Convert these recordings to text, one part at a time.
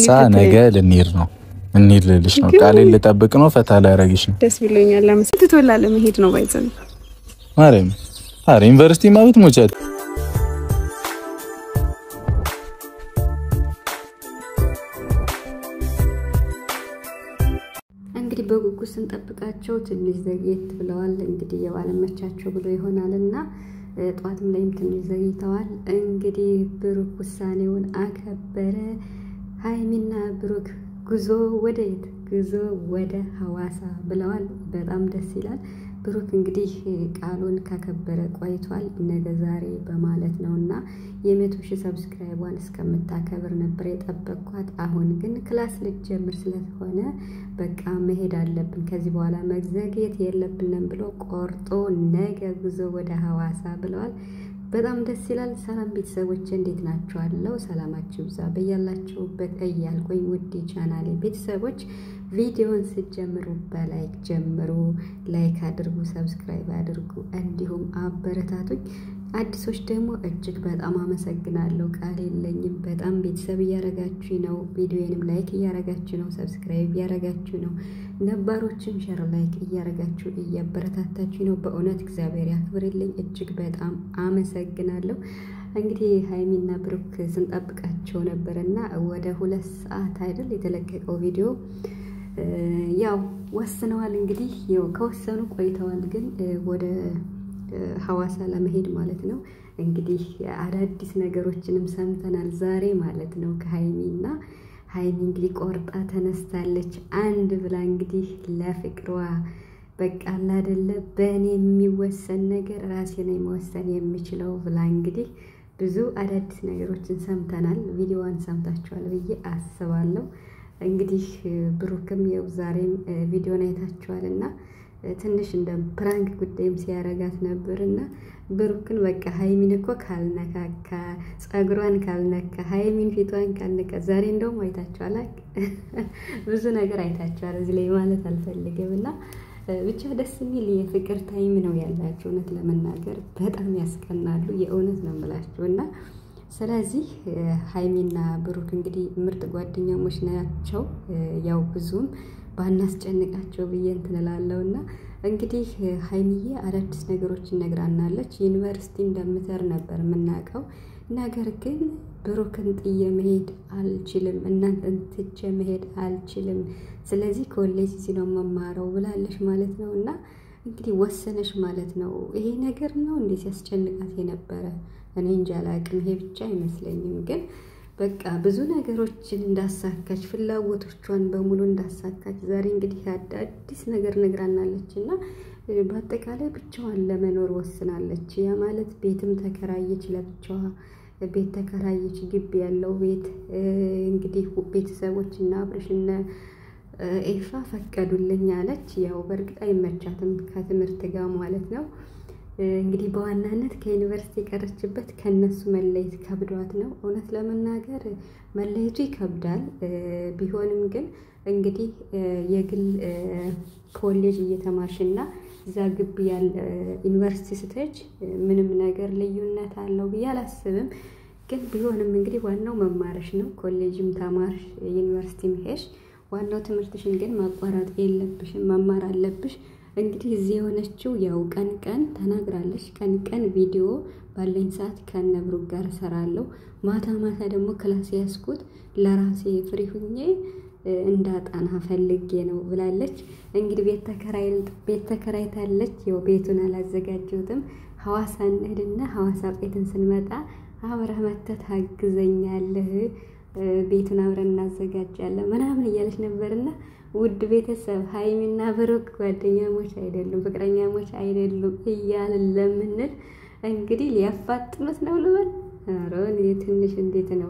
ሐዋሳ ነገ ልንሄድ ነው። እንሂድ ልልሽ ነው። ቃሌን ልጠብቅ ነው። ፈታ ላያረግሽ ነው። ደስ ብሎኛል። ለምሳሌ ትቶላ ለመሄድ ነው ባይዘን ማርያም አረ ዩኒቨርሲቲ ማለት ሞቻት እንግዲህ በጉጉት ስንጠብቃቸው ትንሽ ዘግየት ብለዋል። እንግዲህ የባለመቻቸው ብሎ ይሆናል እና ጠዋትም ላይም ትንሽ ዘግይተዋል። እንግዲህ ብሩክ ውሳኔውን አከበረ። ሀይሚና ብሩክ ጉዞ ወደ የት? ጉዞ ወደ ሀዋሳ ብለዋል። በጣም ደስ ይላል። ብሩክ እንግዲህ ቃሉን ካከበረ ቆይቷል። ነገ ዛሬ በማለት ነው እና የመቶ ሺህ ሰብስክራይቧን እስከምታከብር ነበር የጠበቅኳት። አሁን ግን ክላስ ልትጀምር ስለሆነ በቃ መሄድ አለብን፣ ከዚህ በኋላ መዘግየት የለብንም ብሎ ቆርጦ ነገ ጉዞ ወደ ሀዋሳ ብለዋል። በጣም ደስ ይላል። ሰላም ቤተሰቦች እንዴት ናችኋለሁ? ሰላማችሁ ይብዛ በያላችሁበት እያልኩኝ ውድ ቻናሌ ቤተሰቦች ቪዲዮን ስትጀምሩ በላይክ ጀምሩ። ላይክ አድርጉ፣ ሰብስክራይብ አድርጉ፣ እንዲሁም አበረታቱኝ። አዲሶች ደግሞ እጅግ በጣም አመሰግናለሁ። ቃል የለኝም። በጣም ቤተሰብ እያረጋችሁ ነው። ቪዲዮንም ላይክ እያረጋችሁ ነው፣ ሰብስክራይብ እያረጋችሁ ነው። ነባሮችም ሸር ላይክ እያረጋችሁ እያበረታታችሁ ነው። በእውነት እግዚአብሔር ያክብርልኝ። እጅግ በጣም አመሰግናለሁ። እንግዲህ ሀይሚና ብሩክ ስንጠብቃቸው ነበር እና ወደ ሁለት ሰዓት አይደል የተለቀቀው ቪዲዮ ያው ወስነዋል። እንግዲህ ያው ከወሰኑ ቆይተዋል፣ ግን ወደ ሀዋሳ ለመሄድ ማለት ነው። እንግዲህ አዳዲስ ነገሮችንም ሰምተናል ዛሬ ማለት ነው ከሀይሚ እና ሀይሚ እንግዲህ ቆርጣ ተነስታለች። አንድ ብላ እንግዲህ ለፍቅሯ በቃ አላደለ በእኔ የሚወሰን ነገር ራሴ ነው መወሰን የምችለው ብላ እንግዲህ ብዙ አዳዲስ ነገሮችን ሰምተናል። ቪዲዮዋን ሰምታችኋል ብዬ አስባለሁ። እንግዲህ ብሩክም የው ዛሬም ቪዲዮን አይታችኋል እና ትንሽ እንደ ፕራንክ ጉዳይም ሲያረጋት ነበር እና ብሩክን በቃ ሀይሚን እኮ ካልነካካ ጸጉሯን ካልነካ ሀይሚን ፊቷን ካልነካ ዛሬ እንደውም አይታችኋል። ብዙ ነገር አይታችኋል። እዚህ ላይ ማለት አልፈልግም እና ብቻ ደስ የሚል የፍቅር ታይም ነው ያላቸው። እውነት ለመናገር በጣም ያስቀናሉ። የእውነት ነው የምላቸው እና ስለዚህ ሀይሚና ብሩክ እንግዲህ ምርጥ ጓደኛሞች ናቸው። ያው ብዙም ባናስጨንቃቸው ብዬ እንትን እላለሁ እና እንግዲህ ሀይሚዬ አዳዲስ ነገሮችን ነግራናለች። ዩኒቨርሲቲ እንደምትር ነበር የምናውቀው። ነገር ግን ብሩክን ጥዬ መሄድ አልችልም፣ እናንተን ትቼ መሄድ አልችልም። ስለዚህ ኮሌጅ እዚህ ነው መማረው ብላለች ማለት ነው እና እንግዲህ ወሰነች ማለት ነው። ይሄ ነገር ነው እንዴት ሲያስጨንቃት የነበረ እኔ እንጃ አላቅም። ይሄ ብቻ አይመስለኝም ግን በቃ ብዙ ነገሮችን እንዳሳካች ፍላጎቶቿን በሙሉ እንዳሳካች ዛሬ እንግዲህ አዲስ ነገር ነግራናለች እና በአጠቃላይ ብቻዋን ለመኖር ወስናለች። ያ ማለት ቤትም ተከራየች፣ ለብቻዋ ቤት ተከራየች፣ ግቢ ያለው ቤት እንግዲህ ቤተሰቦች እና አብርሽና ኤፋ ፈቀዱልኝ አለች። ያው በእርግጥ አይመቻትም ከትምህርት ጋር ማለት ነው። እንግዲህ በዋናነት ከዩኒቨርሲቲ የቀረችበት ከነሱ መለየት ከብዷት ነው። እውነት ለመናገር መለየቱ ይከብዳል። ቢሆንም ግን እንግዲህ የግል ኮሌጅ እየተማርሽና እዛ ግቢ ያለ ዩኒቨርሲቲ ስትሄጅ ምንም ነገር ልዩነት አለው ብዬ አላስብም። ግን ቢሆንም እንግዲህ ዋናው መማርሽ ነው። ኮሌጅም ተማርሽ ዩኒቨርሲቲም ሄድሽ፣ ዋናው ትምህርትሽን ግን ማቋረጥ የለብሽም መማር አለብሽ። እንግዲህ እዚህ የሆነችው ያው ቀን ቀን ተናግራለች። ቀን ቀን ቪዲዮ ባለኝ ሰዓት ከነብሩክ ጋር እሰራለሁ፣ ማታ ማታ ደግሞ ክላስ ያስኩት ለራሴ ፍሪ ሁኜ እንዳጣና ፈልጌ ነው ብላለች። እንግዲህ ቤት ተከራይታለች። ያው ቤቱን አላዘጋጀሁትም። ሐዋሳ እንሂድና ሐዋሳ ቤትን ስንመጣ አብረህ መተህ ታግዘኛለህ፣ ቤቱን አብረን እናዘጋጃለን ምናምን እያለች ነበርና ውድ ቤተሰብ ሀይሚና ብሩክ ጓደኛሞች አይደሉም፣ ፍቅረኛሞች አይደሉም እያልን ለምንል እንግዲህ ሊያፋጥኑት ነው ልበል። ኧረ ትንሽ እንዴት ነው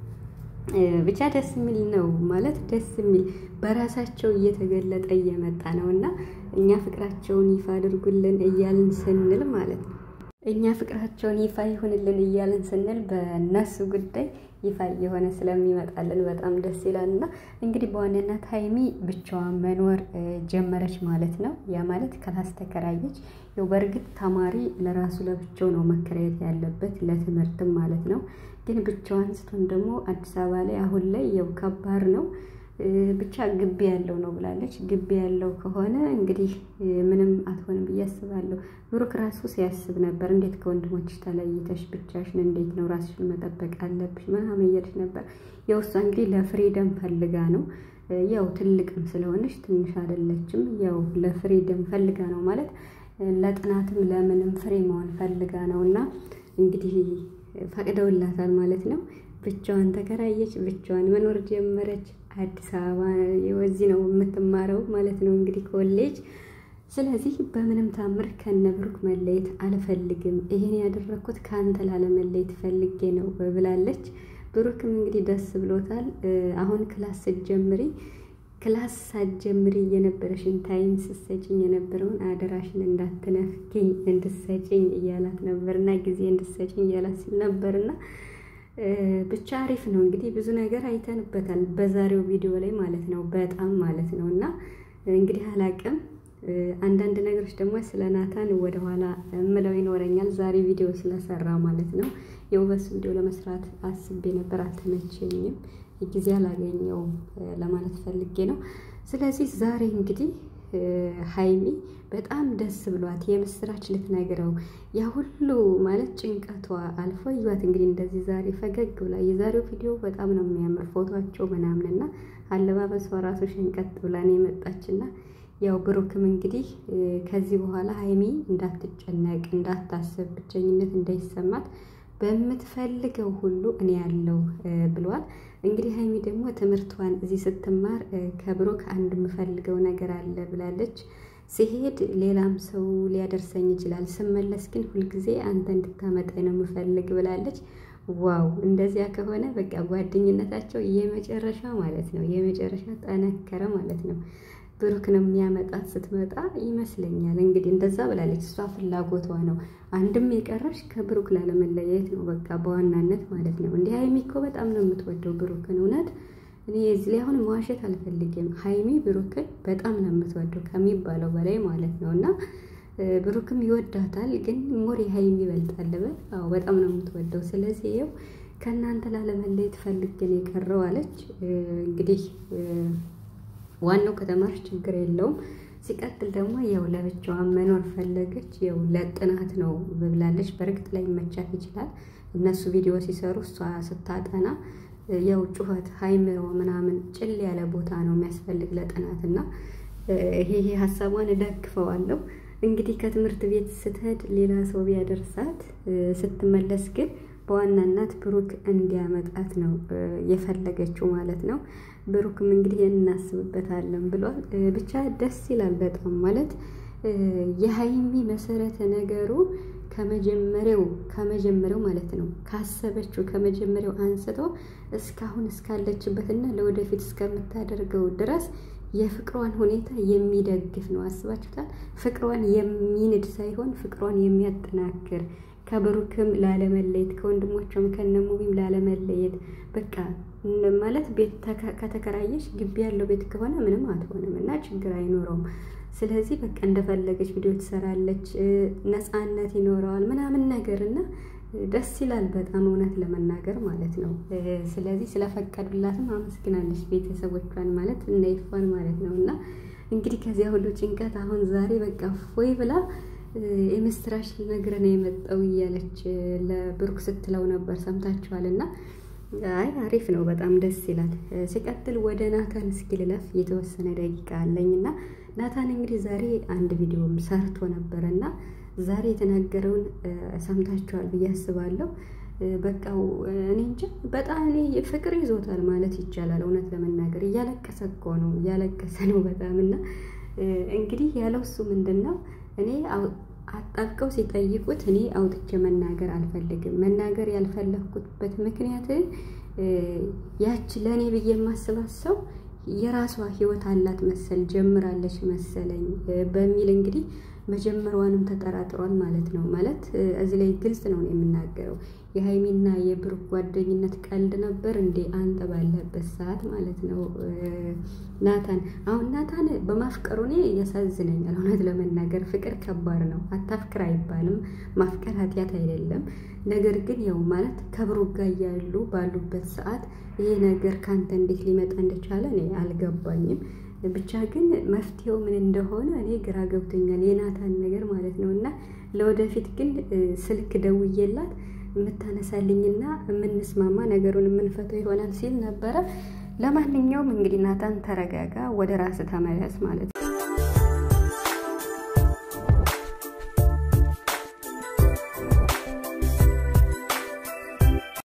ብቻ ደስ የሚል ነው ማለት ደስ የሚል በራሳቸው እየተገለጠ እየመጣ ነው እና እኛ ፍቅራቸውን ይፋ አድርጉልን እያልን ስንል ማለት ነው እኛ ፍቅራቸውን ይፋ ይሁንልን እያልን ስንል በእነሱ ጉዳይ ይፋ እየሆነ ስለሚመጣልን በጣም ደስ ይላል። እና እንግዲህ በዋናነት ሀይሚ ብቻዋን መኖር ጀመረች ማለት ነው። ያ ማለት ክላስ ተከራየች። ያው በእርግጥ ተማሪ ለራሱ ለብቻው ነው መከራየት ያለበት ለትምህርትም ማለት ነው። ግን ብቻዋን ስትሆን ደግሞ አዲስ አበባ ላይ አሁን ላይ ያው ከባድ ነው። ብቻ ግቢ ያለው ነው ብላለች። ግቢ ያለው ከሆነ እንግዲህ ምንም አትሆንም ብዬ አስባለሁ። ብሩክ ራሱ ሲያስብ ነበር። እንዴት ከወንድሞች ተለይተሽ ብቻሽን እንዴት ነው ራስሽን መጠበቅ አለብሽ ምናምን እያለች ነበር። ያው እሷ እንግዲህ ለፍሪደም ፈልጋ ነው። ያው ትልቅም ስለሆነች ትንሽ አይደለችም። ያው ለፍሪደም ፈልጋ ነው ማለት ለጥናትም ለምንም ፍሬ መሆን ፈልጋ ነው እና እንግዲህ ፈቅደውላታል ማለት ነው። ብቻዋን ተከራየች፣ ብቻዋን መኖር ጀመረች። አዲስ አበባ የወዚህ ነው የምትማረው ማለት ነው እንግዲህ ኮሌጅ። ስለዚህ በምንም ታምር ከነ ብሩክ መለየት አልፈልግም፣ ይሄን ያደረግኩት ከአንተ ላለመለየት ፈልጌ ነው ብላለች። ብሩክም እንግዲህ ደስ ብሎታል። አሁን ክላስ ስትጀምሪ ክላስ ሳትጀምሪ የነበረሽን ታይም ስትሰጭኝ የነበረውን አደራሽን እንዳትነፍኪኝ እንድሰጭኝ እያላት ነበርና ጊዜ እንድሰጭኝ እያላት ሲል ነበርና ብቻ አሪፍ ነው እንግዲህ ብዙ ነገር አይተንበታል በዛሬው ቪዲዮ ላይ ማለት ነው። በጣም ማለት ነው እና እንግዲህ አላቅም አንዳንድ ነገሮች ደግሞ ስለ ናታን ወደኋላ እምለው ይኖረኛል። ዛሬ ቪዲዮ ስለሰራ ማለት ነው። የውበስ ቪዲዮ ለመስራት አስቤ ነበር፣ አልተመቸኝም፣ ጊዜ አላገኘውም ለማለት ፈልጌ ነው። ስለዚህ ዛሬ እንግዲህ ሀይሚ በጣም ደስ ብሏት የምስራች ልትነግረው ያ ሁሉ ማለት ጭንቀቷ አልፎ እዩት እንግዲህ እንደዚህ ዛሬ ፈገግ ብላ የዛሬው ቪዲዮ በጣም ነው የሚያምር ፎቶቸው ምናምንና አለባበሷ ራሱ ሸንቀጥ ብላ ነው የመጣችና ያው ብሩክም እንግዲህ ከዚህ በኋላ ሀይሚ እንዳትጨነቅ እንዳታስብ ብቸኝነት እንዳይሰማት በምትፈልገው ሁሉ እኔ ያለው ብሏል። እንግዲህ ሀይሚ ደግሞ ትምህርቷን እዚህ ስትማር ከብሩክ አንድ የምፈልገው ነገር አለ ብላለች። ሲሄድ ሌላም ሰው ሊያደርሰኝ ይችላል፣ ስመለስ ግን ሁልጊዜ አንተ እንድታመጣኝ ነው የምፈልግ ብላለች። ዋው! እንደዚያ ከሆነ በቃ ጓደኝነታቸው የመጨረሻ ማለት ነው የመጨረሻ ጠነከረ ማለት ነው። ብሩክ ነው የሚያመጣት ስትመጣ ይመስለኛል። እንግዲህ እንደዛ ብላለች። እሷ ፍላጎቷ ነው። አንድም የቀረሽ ከብሩክ ላለመለያየት ነው በቃ በዋናነት ማለት ነው። እንዲህ ሀይሚ እኮ በጣም ነው የምትወደው ብሩክን። እውነት እኔ እዚህ ላይ አሁን መዋሸት አልፈልግም። ሀይሚ ብሩክን በጣም ነው የምትወደው ከሚባለው በላይ ማለት ነው። እና ብሩክም ይወዳታል፣ ግን ሞር የሀይሚ ይበልጣል በል። አዎ በጣም ነው የምትወደው። ስለዚህ ይኸው ከእናንተ ላለመለየት ፈልግ ነው የቀረው አለች እንግዲህ ዋናው ከተማርሽ ችግር የለውም። ሲቀጥል ደግሞ ያው ለብቻዋ መኖር ፈለገች። ያው ለጥናት ነው ብላለች። በእርግጥ ላይ መቻት ይችላል። እነሱ ቪዲዮ ሲሰሩ እሷ ስታጠና ያው ጩኸት ሀይምሮ ምናምን ጭል ያለ ቦታ ነው የሚያስፈልግ ለጥናት እና ይሄ ይሄ ሀሳቧን እደግፈዋለሁ። እንግዲህ ከትምህርት ቤት ስትሄድ ሌላ ሰው ቢያደርሳት ስትመለስ ግን በዋናነት ብሩክ እንዲያመጣት ነው የፈለገችው ማለት ነው። ብሩክም እንግዲህ እናስብበታለን ብሏል። ብቻ ደስ ይላል በጣም ማለት የሀይሚ መሰረተ ነገሩ ከመጀመሪያው ከመጀመሪያው ማለት ነው ካሰበችው ከመጀመሪያው አንስቶ እስካሁን እስካለችበትና ለወደፊት እስከምታደርገው ድረስ የፍቅሯን ሁኔታ የሚደግፍ ነው። አስባችሁታል? ፍቅሯን የሚንድ ሳይሆን ፍቅሯን የሚያጠናክር ከብሩክም ላለመለየት ከወንድሞቿም ከነሙቢም ላለመለየት በቃ ማለት ቤት ከተከራየች ግቢ ያለው ቤት ከሆነ ምንም አትሆንም እና ችግር አይኖረውም። ስለዚህ በቃ እንደፈለገች ቪዲዮ ትሰራለች፣ ነፃነት ይኖረዋል ምናምን ነገር እና ደስ ይላል በጣም እውነት ለመናገር ማለት ነው። ስለዚህ ስለፈቀዱላትም አመስግናለች ቤተሰቦቿን ማለት እነ ይፋን ማለት ነው እና እንግዲህ ከዚያ ሁሉ ጭንቀት አሁን ዛሬ በቃ ፎይ ብላ የምስራች ነገር ነው የመጣው እያለች ለብሩክ ስትለው ነበር ሰምታችኋል። እና አይ አሪፍ ነው በጣም ደስ ይላል። ሲቀጥል ወደ ናታን እስኪ ልለፍ የተወሰነ ደቂቃ አለኝ እና ናታን እንግዲህ ዛሬ አንድ ቪዲዮም ሰርቶ ነበረ እና ዛሬ የተናገረውን ሰምታችኋል ብዬ አስባለሁ። በቃው እኔ እንጃ በጣም እኔ ፍቅር ይዞታል ማለት ይቻላል። እውነት ለመናገር እያለቀሰ እኮ ነው እያለቀሰ ነው በጣም እና እንግዲህ ያለው እሱ ምንድን ነው እኔ አጣብቀው ሲጠይቁት እኔ አውጥቼ መናገር አልፈልግም። መናገር ያልፈለግኩበት ምክንያት ያች ለእኔ ብዬ የማስባት ሰው የራሷ ሕይወት አላት መሰል ጀምራለች መሰለኝ በሚል እንግዲህ መጀመሯንም ተጠራጥሯል ማለት ነው። ማለት እዚህ ላይ ግልጽ ነው የምናገረው የሀይሚና የብሩክ ጓደኝነት ቀልድ ነበር እንዴ? አንተ ባለበት ሰዓት ማለት ነው። ናታን አሁን ናታን በማፍቀሩ እኔ ያሳዝነኛል። እውነት ለመናገር ፍቅር ከባድ ነው። አታፍቅር አይባልም። ማፍቀር ኃጢአት አይደለም። ነገር ግን ያው ማለት ከብሩክ ጋር እያሉ ባሉበት ሰዓት ይሄ ነገር ከአንተ እንዴት ሊመጣ እንደቻለ እኔ አልገባኝም። ብቻ ግን መፍትሄው ምን እንደሆነ እኔ ግራ ገብቶኛል። የናታን ነገር ማለት ነው። እና ለወደፊት ግን ስልክ ደውዬላት የምታነሳልኝና የምንስማማ ነገሩን የምንፈተው ይሆናል ሲል ነበረ። ለማንኛውም እንግዲህ ናታን ተረጋጋ፣ ወደ ራስ ተመለስ ማለት